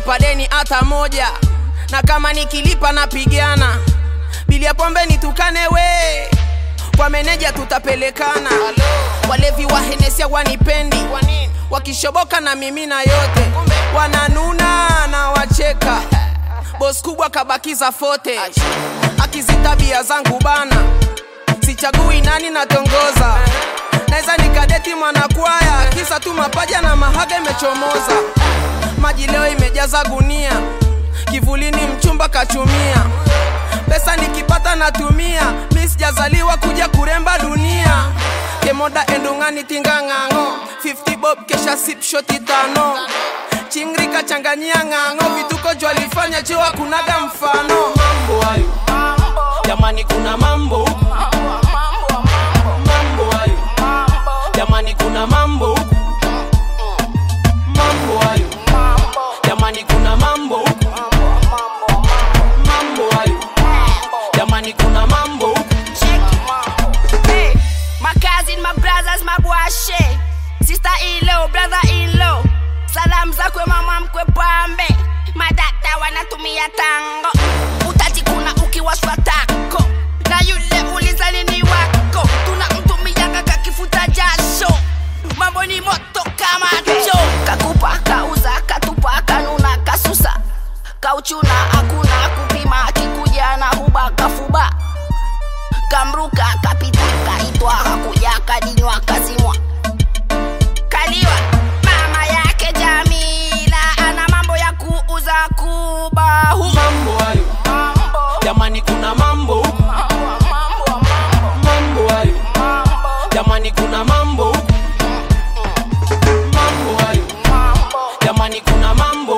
sijalipa deni hata moja na kama nikilipa napigana bili ya pombe nitukane we kwa meneja tutapelekana walevi wa henesia wanipendi wakishoboka na mimina yote wananuna na wacheka bos kubwa kabakiza fote akizitabia zangu bana sichagui nani natongoza naweza nikadeti mwanakwaya kisa tu mapaja na mahaga imechomoza maji leo imejaza gunia kivulini mchumba kachumia pesa nikipata natumia mi sijazaliwa kuja kuremba dunia kemoda endungani tingang'ang'o 50 bob kesha sip shoti tano chingri kachanganyia ng'ang'o vituko jwalifanya chiwa kunaga mfano mambo hayo jamani kuna mambo huku mambo hayo jamani kuna mambo huku mambo hayo jamani kuna mambo huku mambo hayo jamani kuna mambo huku Hey, my cousin, my brothers, my bwashe sister ilo brother ilo salamu zakwe mama mkwe pambe madata wanatumia tango utatikuna ukiwashwa tako na yule ulizani ni wako tunamtumianga kakifuta jasho mambo ni moto kama cho kakupa kauza katupa kanuna kasusa kauchuna hakuna kupima kikuja na huba kafuba kamruka kapita kaitwa hakuja kadinywa kazimwa kaliwa mama yake jamila ana mambo ya kuuza kubahu mambo hayo jamani kuna mambo huku mambo hayo jamani kuna mambo huku mambo hayo jamani kuna mambo